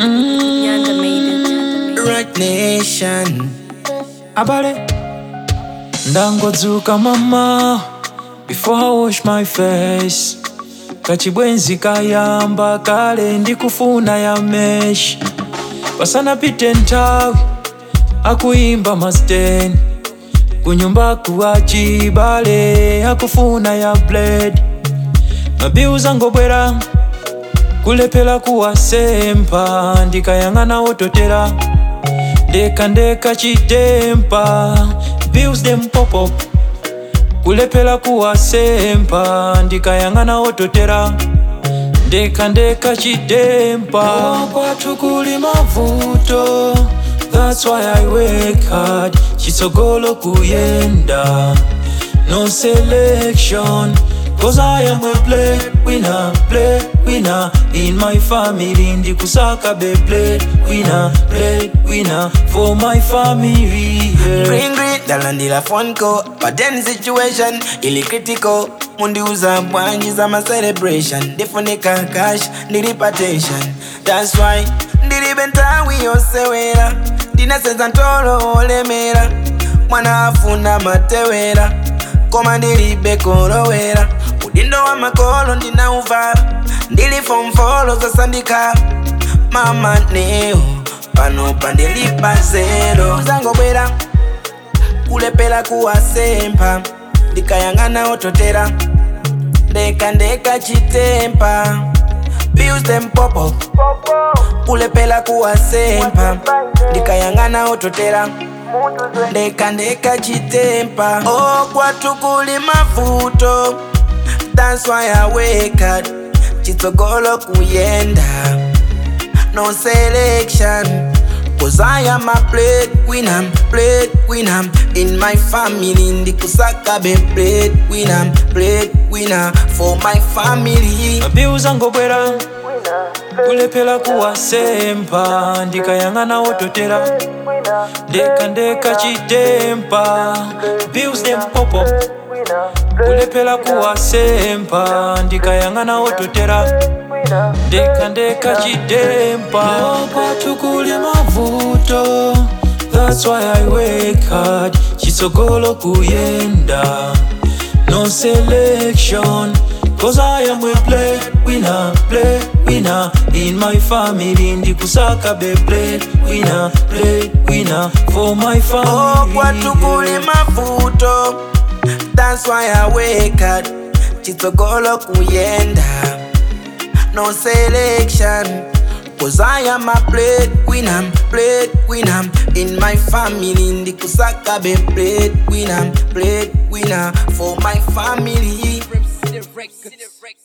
Nyanda made it. Right Nation. Abale ndangodzuka mama before I wash my face kachibwenzi kayamba kale ndikufuna ya meshi pasanapite nthawi akuimba masteni kunyumba kuwa chibale akufuna ya blade mabiu zangobwera kulephera kuwasempa ndikayang'ana ototera ndeka ndeka chitempa bills them pop up kulephera kuwasempa ndikayang'ana ototera ndeka ndeka chitempa kwathu kuli mavuto that's why i work hard chitsogolo kuyenda no selection Cause I am a play winner, play winner In my family ndikusaka be play winner, play winner For my family yeah. Green green dalandila phone call But then situation ili critical mundiuza bwanji za ma celebration ndifunika cash ndilipatation That's why ndilibe nthawi yosewera ndinasenza ntolo olemera mwana afuna matewera koma ndilibe kolowera udindo wa makolo ndinauvala ndili fomfolo zasandika mama neo pano pandilipa zero zangobwera kulepera kuwasempa ndikayang'ana ototera ndeka ndeka chitempa bills them pop up kulepera kuwasempa ndikayang'ana ototera ndeka ndeka chitempa oh kwathu kuli mavuto that's why I wake up chitsogolo kuyenda no selection Cause I am a plate winner, plate winner In my family ndikusaka be plate winner, plate winner For my family mabiu zangobwera kulephera kuwasempa ndikayang'ana ototera ndeka ndeka chitempa bills them pop up kulephera kuwasempa ndikayang'ana ototera ndeka ndeka chitempa kwathu kuli mavuto that's why i work hard chitsogolo kuyenda no selection Cause I am a play winner, play winner In my family ndikusaka be play winner, play winner For my Oh family kwathu kuli mavuto That's why I wake up chitsogolo kuyenda No selection Cause I am a plate winner, plate winner In my family ndikusaka be plate winner, plate winner For my family City Records.